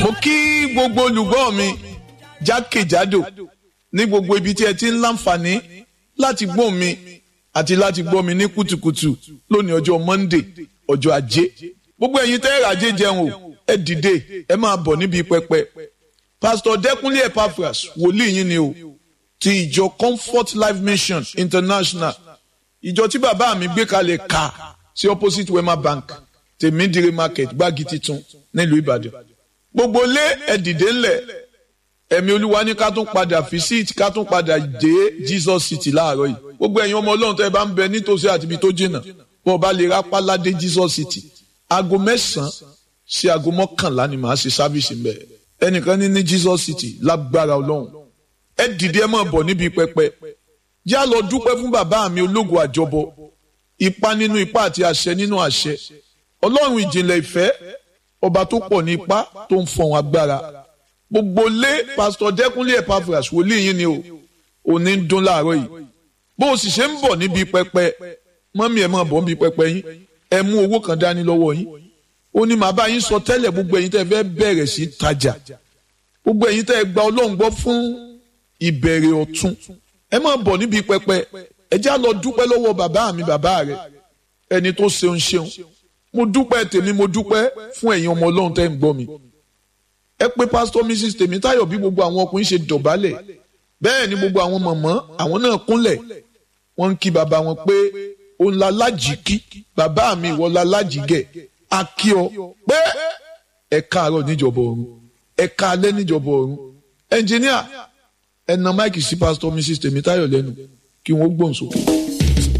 mo kí gbogbo olùgbọ́ mi jákèjádò ní gbogbo ibi tí ẹ ti ń láǹfààní láti gbọ́ mi àti láti gbọ́ mi ní kùtùkùtù lónìí ọjọ́ Monday ọjọ́ ajé gbogbo ẹ̀yin tẹ́ ẹ̀rọ ajé jẹun o ẹ dìde ẹ máa bọ̀ níbi pẹpẹ pásítọ̀ Dẹ́kunlé Epaphras wòlíì yín ni o ti ìjọ Comfort Life Mission International ìjọ tí bàbá mi gbé kalẹ̀ ká sí opposite Wema Bank tèmídìrí market gbági titun nílùú Ìbàdàn gbogbo lé ẹ dìde ńlẹ̀ ẹ̀mí olúwa ní ká tún padà visit ká tún padà dé Jesus City láàárọ̀ yìí gbogbo ẹ̀yin ọmọ ọlọ́run tẹ́ ẹ bá ń bẹ nítòsí àti ibi tó jìnnà bọ́ ọ bá lè rápá ládé Jesus City aago mẹ́sàn-án sí aago mọ́kànlá ni màá ṣe sáfìsì ń bẹ̀ ẹnìkan ní ní Jesus City lágbára ọlọ́run ẹ dìde ẹ máa bọ̀ níbi pẹpẹ yá lọ dúpẹ́ fún bàbá mi ológun àjọbọ ipa nínú ipa àti àṣẹ nínú àṣẹ ọlọ́run ìjìnlẹ̀ ìfẹ́ ọba tó pọ̀ ní ipá tó ń fọ̀hún agbára gbogbo lé pásítọ̀ Dẹ́kunlé Epaphras wòlíì yín ni o òní ń dún láàárọ̀ yìí bó o sì ṣe ń bọ̀ níbi pẹpẹ mọ́mí ẹ̀ máa bọ̀ níbi pẹpẹ yín ẹ mú owó kan dání lọ́wọ́ yín ó ní màá bá yín sọ tẹ́lẹ̀ gbogbo ẹ̀yin tẹ́ fẹ́ bẹ̀rẹ̀ sí tajà gbogbo ẹ̀yin tẹ́ gba ọlọ́run gbọ́ fún ìbẹ̀rẹ̀ ọ̀tun ẹ máa bọ̀ níbi pẹpẹ ẹ já lọ dúpẹ́ lọ́wọ́ bàbá mi bàbá rẹ ẹni tó ṣeun ṣeun mo dúpẹ́ tèmi mo dúpẹ́ fún ẹ̀yin ọmọ ọlọ́run tẹ́ ń gbọ́ mi ẹ pé pásítọ̀ mrs tèmítáyọ̀ bí gbogbo àwọn ọkùnrin ṣe dọ̀bálẹ̀ bẹ́ẹ̀ ni gbogbo àwọn mọ̀mọ́ àwọn náà kúnlẹ̀ wọ́n ń kí bàbá wọn pé òun la lájì kí bàbá mi ìwọ la lájì gẹ̀ a kí ọ pé ẹ káàárọ̀ níjọba ọ̀run ẹ káalẹ́ níjọba ọ̀run ẹnjìníà ẹ na máìkì sí pásítọ̀ mrs tèmítáyọ̀ lẹ́nu kí wọ́n gbóhùn sókè.